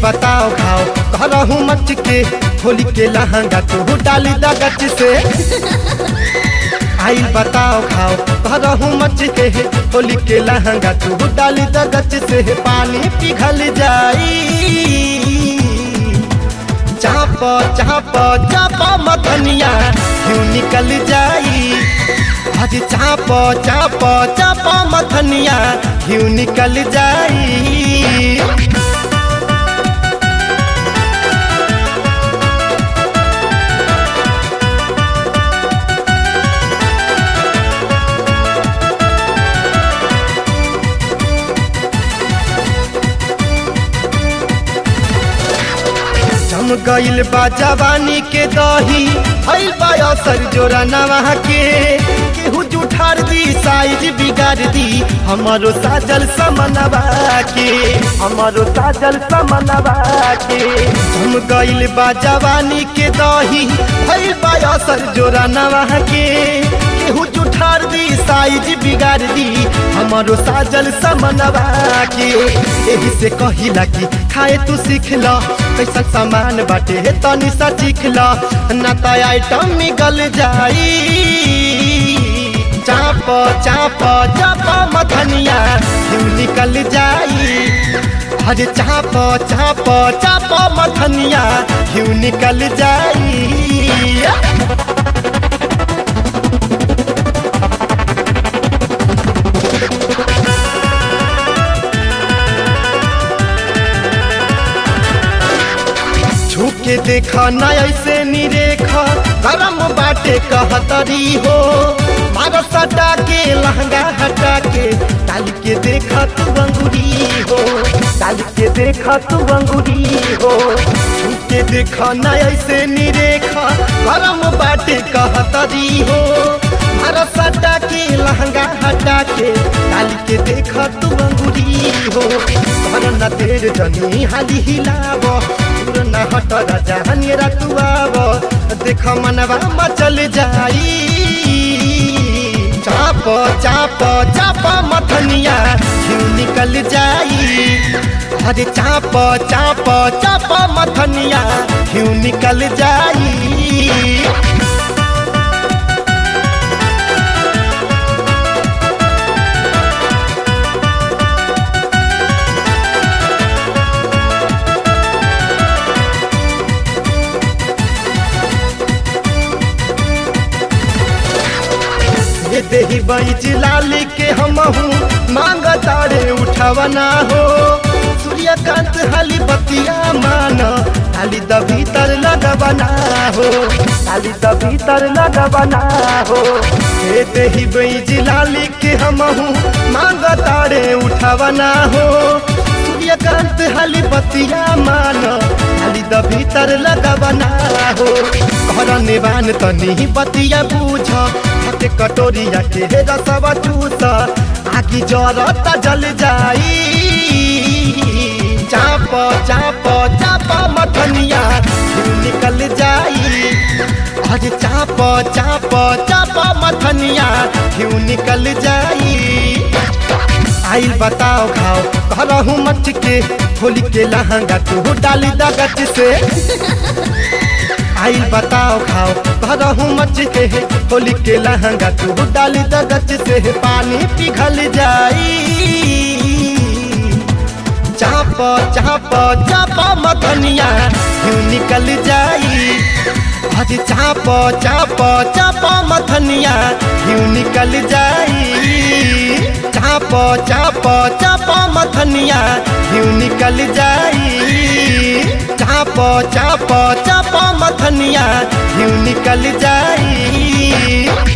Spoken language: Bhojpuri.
बताओ खाओ करहूँ मच के होली के लहंगा तू डाली दगच से आई बताओ खाओ करहूँ मच के होली के लहंगा तू डाली दगच से पानी पिघल जाई चाप चाप चाप मथनिया क्यों निकल जाई आज चाप चाप चाप मथनिया क्यों निकल जाई जम गइल बा जवानी के दही हईल बा असर जोरा नवा के केहू जुठार दी साइज बिगाड़ दी हमारो साजल समनवा के हमारो साजल समनवा के जम गइल बा जवानी के दही हईल बा असर जोरा नवा के केहू जुठार दी साइज बिगाड़ दी हमारो साजल समनवा के एही से कहिला कि खाए तू सीख ल कैसा सामान बाटे हे तनी सा सीख ल ना त आइटम निकल जाई चाप चाप चाप मथनिया क्यों निकल जाई अरे चाप चाप चाप मथनिया क्यों निकल जाई छूके देखा न ऐसे निरेखा गरम बाटे कहतरी हो मारो सटा के लहंगा हटा के डाल के देखा तू अंगुरी हो डाल के देखा तू अंगुरी हो छूके देखा न ऐसे निरेखा गरम बाटे कहतरी हो मारो सटा के लहंगा हटा के डाल के देखा तू अंगुरी हो घर न तेर जनी हाली हिलाव दूर न हट राजा हनिरा तू आव देख मनवा मचल जाई चाप चाप चाप मथनिया क्यों निकल जाई अरे चाप चाप चाप मथनिया क्यों निकल जाई ये देही बैज लाली के हमहू मांग तारे उठवना हो सूर्यकांत हाली बतिया मान हाली द भीतर लगवना हो हाली द भीतर लगवना हो ये देही बैज लाली के हमहू मांग तारे उठवना हो सूर्यकांत हाली बतिया मान हाली द भीतर लगवना हो घर निवान तनी बतिया बूझ हाथे कटोरिया के हे रसवा चूस आगी जरत जल जाई चाप चाप चाप मथनिया क्यों निकल जाई अरे चाप चाप चाप मथनिया क्यों निकल जाई आइल बताओ खाओ करहूँ मच के होली के लहंगा तू डाली दगच से आइल बताओ खाओ करहूँ मच के होली के लहंगा तू डाली दगच से पानी पिघल जाई चाप चाप चाप मथनिया क्यों निकल जाई अरे चाप चाप चाप मथनिया क्यों निकल जाई चाप चाप चाप मथनिया क्यों निकल जाई चाप चाप चाप मथनिया क्यों निकल जाई